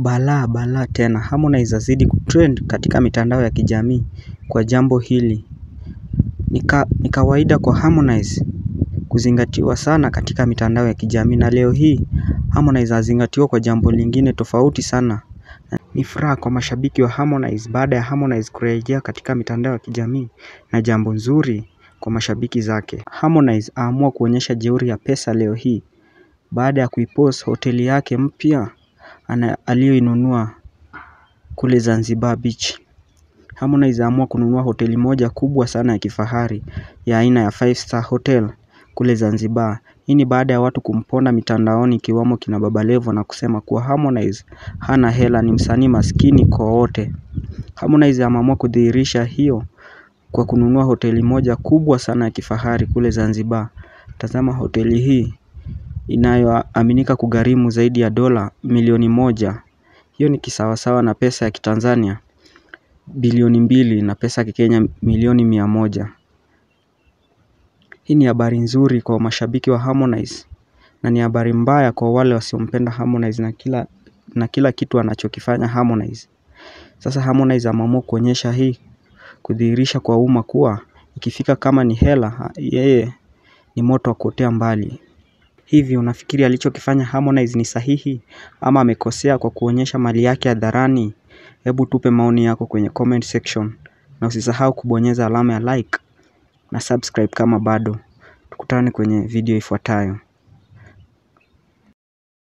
balaa balaa tena Harmonize azidi kutrend katika mitandao ya kijamii kwa jambo hili ni kawaida kwa Harmonize kuzingatiwa sana katika mitandao ya kijamii na leo hii Harmonize azingatiwa kwa jambo lingine tofauti sana ni furaha kwa mashabiki wa Harmonize baada ya Harmonize kurejea katika mitandao ya kijamii na jambo nzuri kwa mashabiki zake Harmonize aamua kuonyesha jeuri ya pesa leo hii baada ya kuipost hoteli yake mpya aliyoinunua kule Zanzibar Beach Harmonize aamua kununua hoteli moja kubwa sana ya kifahari ya aina ya five star hotel kule Zanzibar hii ni baada ya watu kumponda mitandaoni ikiwamo kina baba levo na kusema kuwa Harmonize hana hela ni msanii maskini kwa wote Harmonize ameamua kudhihirisha hiyo kwa kununua hoteli moja kubwa sana ya kifahari kule Zanzibar tazama hoteli hii inayoaminika kugharimu zaidi ya dola milioni moja hiyo ni kisawasawa na pesa ya kitanzania bilioni mbili na pesa ya kikenya milioni mia moja hii ni habari nzuri kwa mashabiki wa Harmonize na ni habari mbaya kwa wale wasiompenda Harmonize na kila na kila kitu anachokifanya Harmonize sasa Harmonize ameamua kuonyesha hii kudhihirisha kwa umma kuwa ikifika kama ni hela yeye ni moto wa kuotea mbali hivi unafikiri alichokifanya Harmonize ni sahihi ama amekosea kwa kuonyesha mali yake hadharani hebu tupe maoni yako kwenye comment section na usisahau kubonyeza alama ya like na subscribe kama bado tukutane kwenye video ifuatayo.